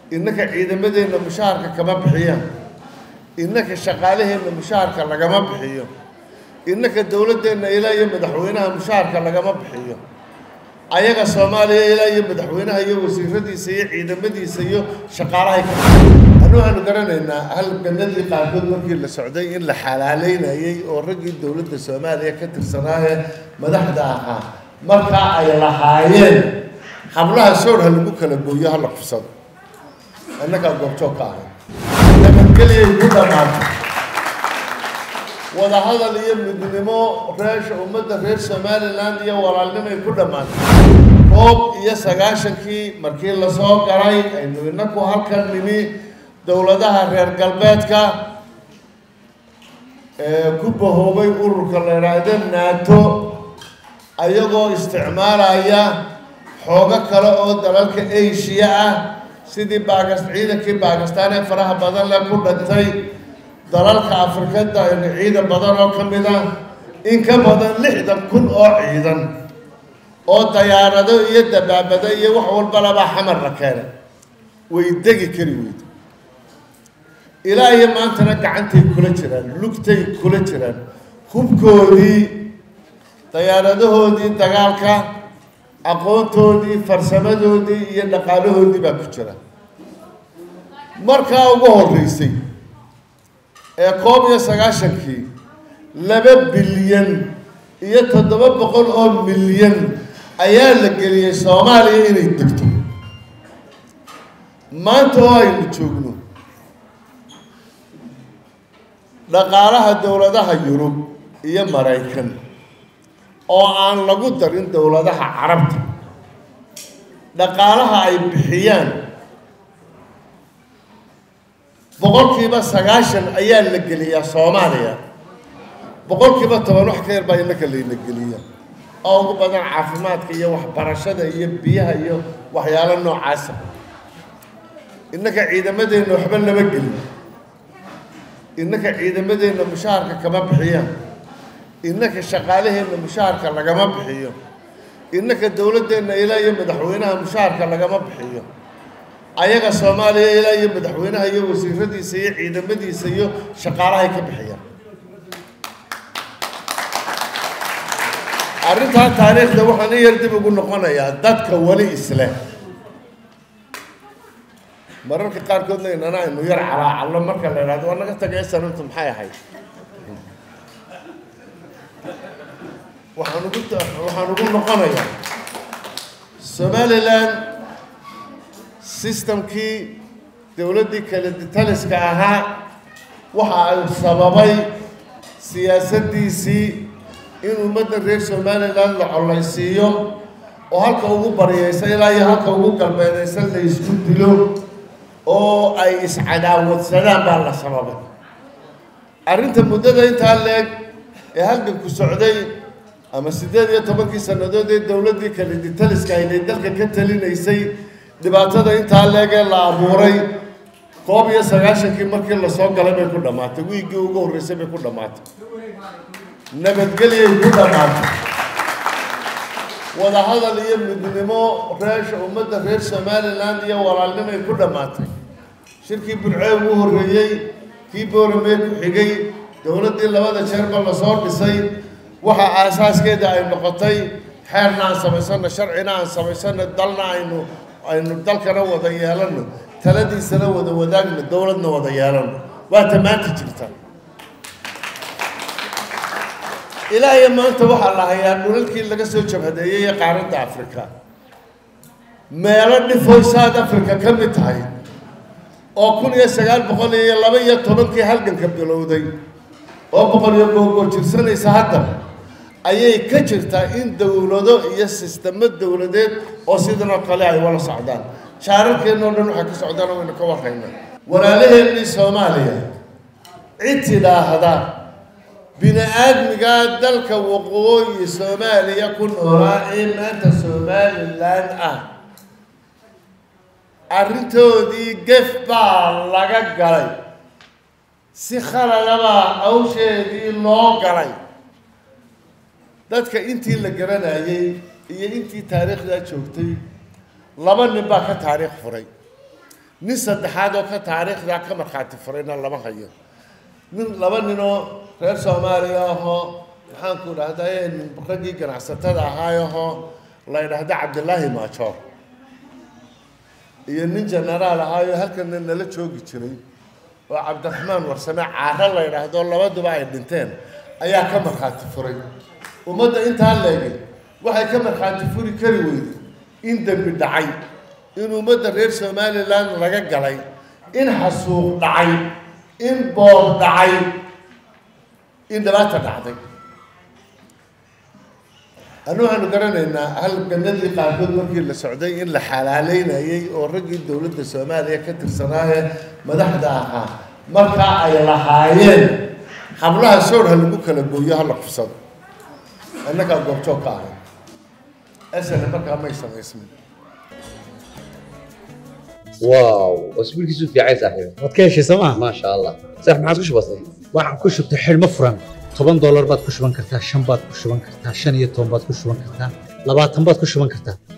innaka ciidamadeenna mushaharka kama bixiyaan innaka shaqaalaheenna mushaharka lagama bixiyo innaka dowladdeenna ilaa iyo madaxweynaha mushaharka lagama bixiyo ayaga soomaaliya ilaa iyo madaxweynaha iyo wasiiradiisa iyo ciidamadiisa iyo shaqaalahay ka anu waxaanu garanaynaa halganadii qaarkood markii la socday in la xalaaleynayay oo raggii dowladda soomaaliya ka tirsanaaye madaxda ahaa markaa ay lahaayeen hablaha soor ha lagu kala gooyo ha la kufsado innagaa goobjoog ka ahay nabadgeliyay ku dhammaatay wadahadal iyo midnimo reesha ummadda reer somalilan iyo walaalnimay ku dhammaatay koob iyo sagaashankii markii lasoo galay aynu inaku halkan nimi dowladaha reer galbeedka ee ku bahoobay ururka la idhaahdo nato ayagoo isticmaalaya xoogo kale oo dalalka asia ah sidii baagas ciidankii baakistaan ee faraha badan leh ku dhintay dalalka afrikada ciidan badan oo ka mid ah in ka badan lixdan kun oo ciidan oo dayaarado iyo dabaabado iyo wax walbalabaa xamar la keenay way degi kari weyda ilaa iyo maantana gacantay kula jiraan lugtay kula jiraan hubkoodii dayaaradahoodii dagaalka aqoontoodii farsamadoodii iyo dhaqaalahoodii baa ku jira markaa ugu horreysay ee koob iyo sagaashankii laba bilyan iyo toddoba boqol oo milyan ayaa la geliyey soomaaliya inay degto maanta oo aynu joogno dhaqaalaha dowladaha yurub iyo maraykan oo aan lagu darin dowladaha carabta dhaqaalaha ay bixiyaan boqolkiiba sagaashan ayaa la geliyaa soomaaliya boqolkiiba toban wax ka yar baa innaka layna geliya oo ugu badan caafimaadka iyo waxbarashada iyo biyaha iyo waxyaalo noocaasa innaka ciidamadeenna waxba lama gelin innaka ciidamadeenna mushaharka kama bixiyaan innaka shaqaalaheenna mushaharka lagama bixiyo innaka dowladdeenna ilaa iyo madaxweynaha mushaharka lagama bixiyo ayaga soomaaliya ilaa iyo madaxweynaha iyo wasiiradiisa iyo ciidamadiisa iyo shaqaalahay ka bixiyaan arrintaa taariikhda waxaan in yar dib ugu noqonayaa dadka weli isleh mararka qaarkoodna inana aynu yar calaacallo marka la idhahdo waa naga tagay sanantu maxay ahayd waxaan ugu waxaan ugu noqonayaa somalilan systemkii dowladdii kale taliska ahaa waxa ay sababay siyaasaddiisii in ummadda reer somalilan la collaysiiyo oo halka ugu baryaysa ilaa iyo halka ugu galbeedaysa la isku dilo oo ay iscadaawadsadaan baa la sababay arrinta muddada intaa leeg ee halganku socday ama siddeed iyo tobankii sannadood ee dowladdii kale ditaliska aynay dalka ka talinaysay dhibaatada intaa leeg ee la abuuray koob iyo sagaashankii markii lasoo galay bay ku dhammaatay wiiggii ugu horreysay bay ku dhammaatay nabadgelyay ku dhammaatay wadahadal iyo midnimo reesha ummadda reer somalilan iyo walaalnimay ku dhammaatay shirkii burcee ugu horreeyey kii booramee ku xigay dowladdii labada jeerba lasoo dhisay waxa aasaaskeeda ay noqotay xeerna aan samaysano sharcina aan samaysano dalna aynu aynu dalkana wada yeelano taladiisana wada wadaagno dowladna wada yeelano waa tamaanta jirta ilaa iyo maanta waxaa la hayaa dhulalkii laga soo jabhadeeyey ee qaaradda africa meelo dhifoy south africa ka mid tahay oo kun iyo sagaal boqol iyo laba iyo tobankii halganka bilowday oo boqol iyo googoo jirsanaysa hadda ayay ka jirtaa in dowlado iyo sistemo dowladeed oo sidan oo kale ay wala socdaan shaararkeennao dhan waxay ka socdaan waynu ka warraynaa walaalaheennii soomaaliya cid tidhaahda bini aadmigaa dalka waqooyi soomaaliya ku noolaa ee maanta somalilan ah arrintoodii gef baa laga galay si khaladabaa awsheedii loo galay dadka intii la garanayay iyo intii taariikhdaa joogtay laba nin baa ka taariikh furay nin saddexaad oo ka taariikhdaa ka markhaati furayna lama hayo nin laba ninoo reer soomaaliya ahoo maxaanku dhahday raggii ganacsatada ahaayahoo la ydhahda cabdilaahi maajoor iyo nin genaraal ahaayo halkana nala joogi jiray oo cabdiraxmaan warsame caaro la ydhaahdo labaduba ay dhinteen ayaa ka markhaati furay ummadda intaa leegay waxay ka markhaati furi kari weyday in dembi dhacay in ummadda reer somalilan laga galay in xasuuq dhacay in boor dhacay in dhibaata dhacday anu waxaanu garanaynaa halganadii qaarkood markii la socday in la xalaaleynayay oo raggii dowladda soomaaliya ka tirsanaaye madaxda ahaa markaa ay lahaayeen hablaha soor ha lagu kala gooyo ha la kufsado innagaa goobjoog ka ahay asana markaa may samaysmin واو اسبوع كيسو في عايز صاحبي waad ka heshay sooma ما شاء الله صح ما عاد كش بسيط waxaan ku shubtay xidhmo furan toban doolar baad ku shuban kartaa shan baad ku shuban kartaa shan iyo toban baad ku shuban kartaa labaatan baad ku shuban kartaa